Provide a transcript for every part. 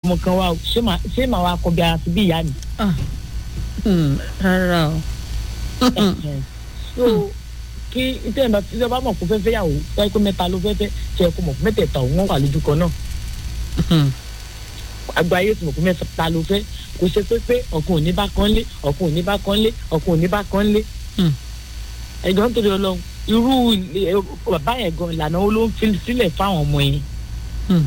ọmọ kan wá o ṣé màá ṣé màá wá kọ bí ara sí bí ìyá mi. Ah. Hmm, rárá o. so kí tẹ́ ẹ̀ bá tí ẹ bá mọ̀ kó fẹ́ fẹ́ yàwó tẹ́ ẹ pé mẹ́ta ló fẹ́ fẹ́ ṣe é kó mọ̀ mẹ́tẹ̀ẹ̀ta òun wọ́n wà lójú kan náà Hmm, àgbà ayé tí mo kó mẹ́ta ló fẹ́ kò ṣe pé pé ọ̀kan ò ní bá kan lé ọ̀kan ò ní bá kan lé ọ̀kan ò ní bá kan lé hmm. ẹ̀gbọ́n nítorí ọlọ́run irú ilé- ẹ, bàbá yẹn gan ìlànà wo ló ń fi sílẹ̀ fáwọn ọmọ yẹn Hmm.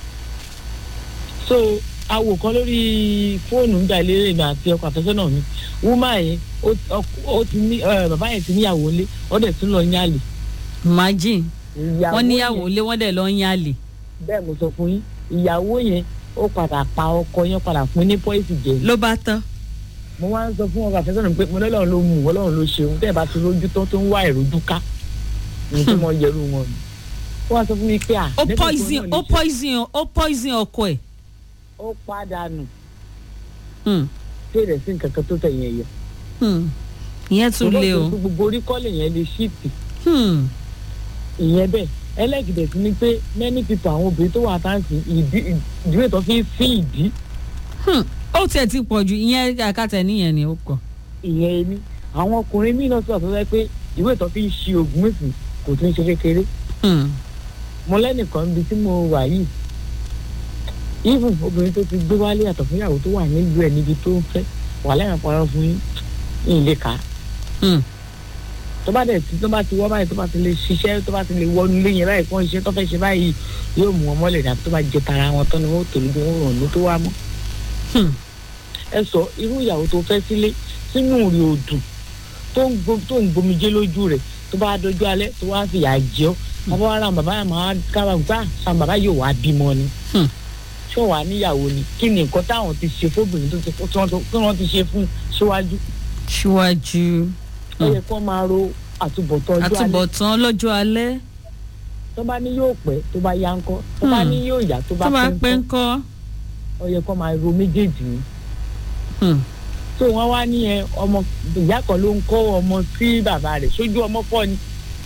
so awo kan lórí fóònù ń gbà lérè mi àti ọkọ àfẹ́sọ́nà mi wúmà yẹn ó ọk- ó ti ní ẹ, bàbá yẹn ti níyàwó lé ó dẹ̀ tún lọ yálè. imagine Ìyàwó wọ́n níyàwó yẹn- lé wọ́n dẹ̀ lọ ń yálè. bẹ́ẹ̀ mo sọ fún yín ìyàwó yẹn ó padà pa ọkọ yẹn padà fún ní pọ́ìsì jẹ ló bá tán. mo wá ń sọ fún ọkọ àfẹ́sọ́nà mi pé mo lọ́lọ́run ló mú ọlọ́run ló ṣeun tẹ́ ẹ bá ti rójú tán tó ń wá ìrójú ká ní tí mo yẹrù wọn ni ó wá sọ fún mi pé à ó lẹ́yìn tó poison náà ó ní ṣe- poison ó poison ọkọ ẹ̀. ó pàdánù Hmm, tí rẹ̀ sí nǹkan kan tó tẹ̀yìn ẹ̀yọ. hmm. ìyẹn tún lé o. gbogbo orí kọ́lẹ̀ yẹn lè ṣíìtì Hmm, ìyẹn bẹ́ẹ̀ ẹlẹ́gìdẹ̀ sí ni pé many people àwọn obìnrin tó wà táǹsì ìdí ìdíwé tó fi ń sí ìdí hmm. ó tiẹ̀ ti pọ̀ jù ìyẹn àkàtà níyẹn ni ó pọ̀. ìyẹn ẹni àwọn ọkùnrin míì náà sọ̀rọ̀ tó fẹ́ pé ìwé tó fi ń ṣi ògùn èsì kò tún ṣe kékeré Hmm, mo lẹ́nìkan níbi tí mo wà yìí even obìnrin tó ti gbé wálé àtọ̀ fún ìyàwó tó wà nílùú ẹ̀ níbi tó ń fẹ́ wà lẹ́yìn àpárọ̀ fún yín yín lè kà á hmm. tó bá dẹ̀ tí tó bá ti wọ́ báyìí tó bá ti lè ṣiṣẹ́ tó bá ti lè wọnú ilé yẹn báyìí kó ń ṣe tó fẹ́ ṣe báyìí yóò mú wọn mọ́lẹ̀ dàbí tó bá jẹ tara wọn tán ni wọ́n tò lójú wọn ràn ló tó wá mọ́. Hmm. ẹ sọ irú ìyàwó tó fẹ́ sílé sínú rí odùn tó ń gbo- tó ń gbomijé lójú rẹ̀ tó bá dojú alẹ́ tó wá fìyà jẹ ọ́ bàbá wa ra bàbá yà máa kára gbà sàn bàbá yóò wá bímọ ni Hmm. ṣé wàá níyàwó ni kí ni nǹkan táwọn ti ṣe fóbìnrin tó ti tí wọ́n tó- tí wọ́n ti ṣe fún síwájú síwájú ó yẹ kó máa ro àtúbọ̀tán ọjọ́ alẹ́ àtúbọ̀tán lọ́jọ́ alẹ́ tó bá ní yóò pẹ́ tó bá yá ńkọ́ tó bá Hmm. ní yóò yá tó bá tó bá pẹ́ pẹ́ ńkọ́ ńkọ́. ó yẹ kó máa ro méjèèjì ni Hmm, tó wọ́n wá ní ẹ ọmọ ìyá kan ló ń kọ́ ọmọ sí bàbá rẹ̀ sójú ọmọ fọ́ ni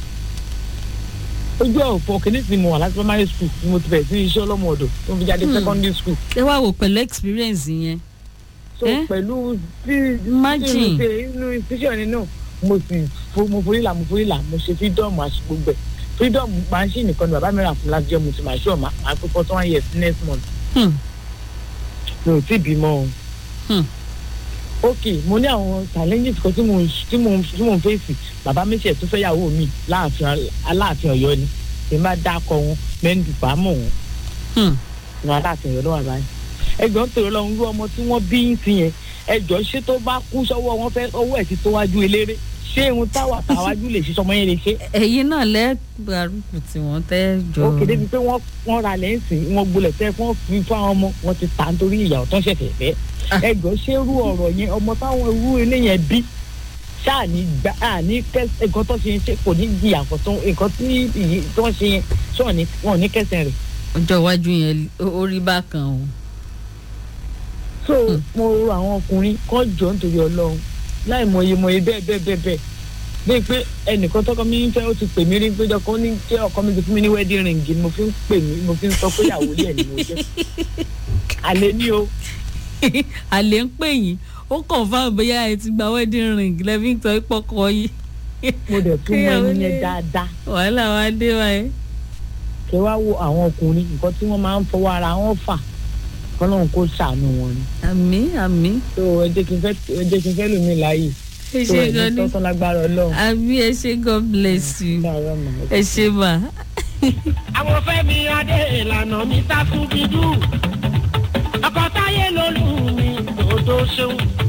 ojú ọ̀fọ̀ kìíní tí mo wà láti primary school ni mo ti bẹ̀rẹ̀ sí iṣẹ́ ọlọ́mọ ọ̀dọ̀ tó fi jáde Hmm. secondary school ẹ wá wò pẹ̀lú experience yẹn. so Eh? pẹ̀lú tí Imagine. tí mo ṣe inú institution ni náà mo sì fo- mo forí là mo forí là mo ṣe freedom àṣìgbògbẹ freedom machine nìkan ni bàbá mi rà fún láti jẹ́ mo ti máa ṣe ọ̀ máa pé forty one years next month Hmm, mi ò tí ì bímọ o. hmm. ok mo ní àwọn challenges kan tí mo ń tí mo ń tí mo ń fèsì bàbá mi ṣe tó fẹ́ yàwó mi láàfin aláàfin ọ̀yọ́ ni èmi bá dákọ̀ wọn mẹ́ndù bá mọ̀ wọn Hmm. ní aláàfin ọ̀yọ́ lọ́wọ́ báyìí ẹgbọ́n tèrè lọ́run rú ọmọ tí wọ́n bí ń fi yẹn ẹjọ́ ṣé tó bá kú sọ́wọ́ wọn fẹ́ ọwọ́ ẹ̀ ti tó wájú eléré ṣé irun táwà táwájú lè ṣe sọmọ yẹn lè ṣe ẹ̀yin náà lẹ́gbàrúkù tí wọ́n tẹ́ jọ. ó kéde bíi pé wọ́n wọ́n ra lẹ́sìn wọ́n gbolẹ̀ tẹ́ fún fi fún àwọn ọmọ wọn ti tà nítorí ìyàwó tó ń ṣẹ̀ṣẹ̀ fẹ́ Ah. ẹgbọ́n ṣé irú ọ̀rọ̀ yẹn ọmọ táwọn irú eléyẹn bí ṣáà ní gbà á ní kẹsẹ̀ nǹkan tó ṣe yẹn ṣe kò ní di àkọ́tún nǹkan tí ìyí tó ń ṣe yẹn ṣé wọn ní wọn ò ní kẹsẹ̀ rẹ̀ ọjọ́ iwájú yẹn ó- ó rí bákan o. so mo rò àwọn ọkùnrin kan jọ nítorí ọlọ́run láì mọye mọye bẹ́ẹ̀ bẹ́ẹ̀ bẹ́ẹ̀ bẹ́ẹ̀ bíi pé ẹnìkan tọkọ mi ń fẹ́ ó ti pè mí rí pé ọkọ ní jẹ́ ọkọ mi ti fún mi ní wedding ring ni mo fi ń pè mí mo fi ń sọ pé ìyàwó lẹ̀ ni mo jẹ́ àlẹ́ ní o àlè ń pè yín ó kàn fáwọn bóyá ẹ ti gba wedding ring lẹ́bí ń tọ́ ìpọ́kọ yìí. mo dẹ̀ tún mọ Ìyàwó ẹni lé. yẹn dáadáa wàhálà wa dé wáyé. kẹ wá wo àwọn ọkùnrin nǹkan tí wọ́n máa ń fọwọ́ ara wọn fà kọ́lọ́run kó ṣàánú wọn ni àmì àmì so ẹ jẹ́ kí n fẹ́ ẹ jẹ́ kí n fẹ́ lómi láàyè ẹ so ṣe ẹ gan ní ni tọ́tọ́ lágbára ọlọ́run. àmì ẹ ṣe god bless you Láàárọ̀ màá. ẹ ṣe mà. àwọn fẹ́mi adé ìlànà mi sákú bídú ọkọ̀ táyé lolú mi lòdò ṣeun